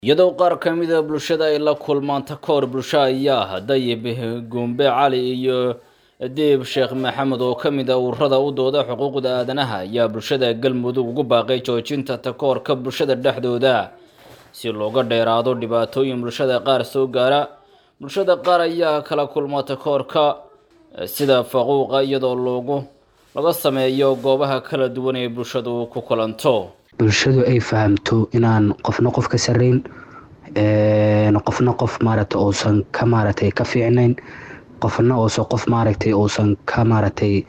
iyadoo qaar ka mid a bulshada ay la kulmaan takoor bulsho ayaa dayib gumbe cali iyo diib sheekh maxamed oo ka mid a ururada u dooda xuquuqda aadanaha ayaa bulshada galmudug ugu baaqay joojinta takoorka bulshada dhexdooda si looga dheeraado dhibaatooyin bulshada qaar soo gaara bulshada qaar ayaa kala kulma takoorka sida faquuqa iyadoo loogu laga sameeyo goobaha kala duwan ee bulshadu ku kulanto bulshadu ay fahamto inaan qofna qof ka sareyn qofna qof maaragtay uusan ka maaragtay ka fiicnayn qofna uusan qof maaragtay uusan ka maaragtay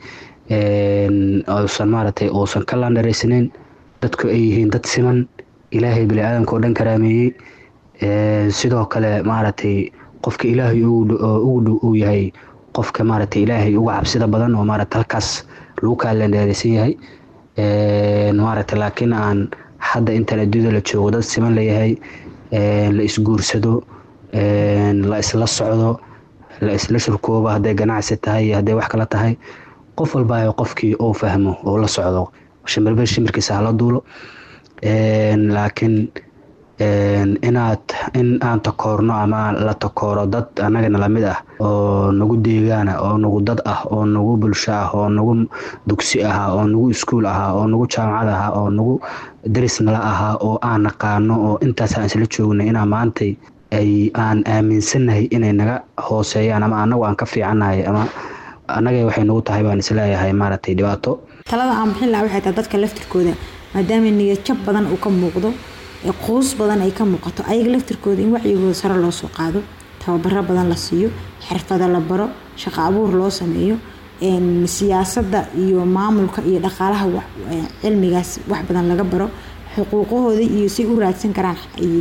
uusan maaragtay uusan ka landharaysnayn dadku ay yihiin dad siman ilaahay bini-aadanka oo dhan karaameeyey sidoo kale maaragtay qofka ilaahay ugu dhow uu yahay qofka maaragtay ilaahay uga cabsida badan oo maaragtay halkaas lagu kaa landharaysan yahay maaragtay laakiin aan hadda intaan adduunyada la joogo dad siman layahay la isguursado la isla socdo la isla shurkoobo hadday ganacsi tahay iyo hadday wax kala tahay qof walba qofkii uu fahmo oo la socdo shimirba shimirkiisa hala duulo laakiin inaad in aan takoorno ama la takooro dad annagana lamid ah oo nagu deegaana oo nagu dad ah oo nagu bulsho ah oo nagu dugsi ahaa oo nagu iskuul ahaa oo nagu jaamacad ahaa oo nagu daris nala ahaa oo aan naqaano oo intaas aan isla joognay inaa maantay ay aan aaminsannahay inay naga hooseeyaan ama annagu aan ka fiicannahay ama annaga waxay nagu tahay baan isleeyahay maaragtay dhibaato talada aan bixin lahaa waxay tahay dadka laftirkooda maadaama niyadjab badan uu ka muuqdo quus badan ay ka muuqato ayaga laftirkooda in wacyigooda sare loo soo qaado tababaro badan la siiyo xirfado la baro shaqo abuur loo sameeyo siyaasadda iyo maamulka iyo dhaqaalaha cilmigaas wax badan laga baro xuquuqahooda iyo say u raadsan karaan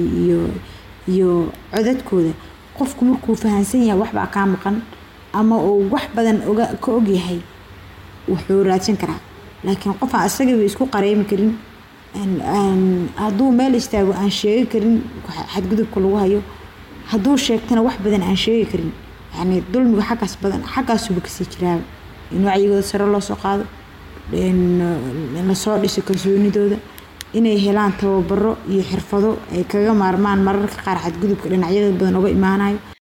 iyo codadkooda qofku markuu fahansan yahay waxbaa kaa maqan ama uu wax badan ka ogyahay wuxuu raadsan karaa laakiin qofaan isagaba isku qareymi karin hadduu meel istaago aan sheegi karin xadgudubka lagu hayo hadduu sheegtana wax badan aan sheegi karin yani dulmiga xaggaas badan xaggaasuba kasii jiraaba in wacyigooda sare loo soo qaado lasoo dhiso kalsoonidooda inay helaan tababaro iyo xirfado ay kaga maarmaan mararka qaar xadgudubka dhinacyada badan uga imaanayo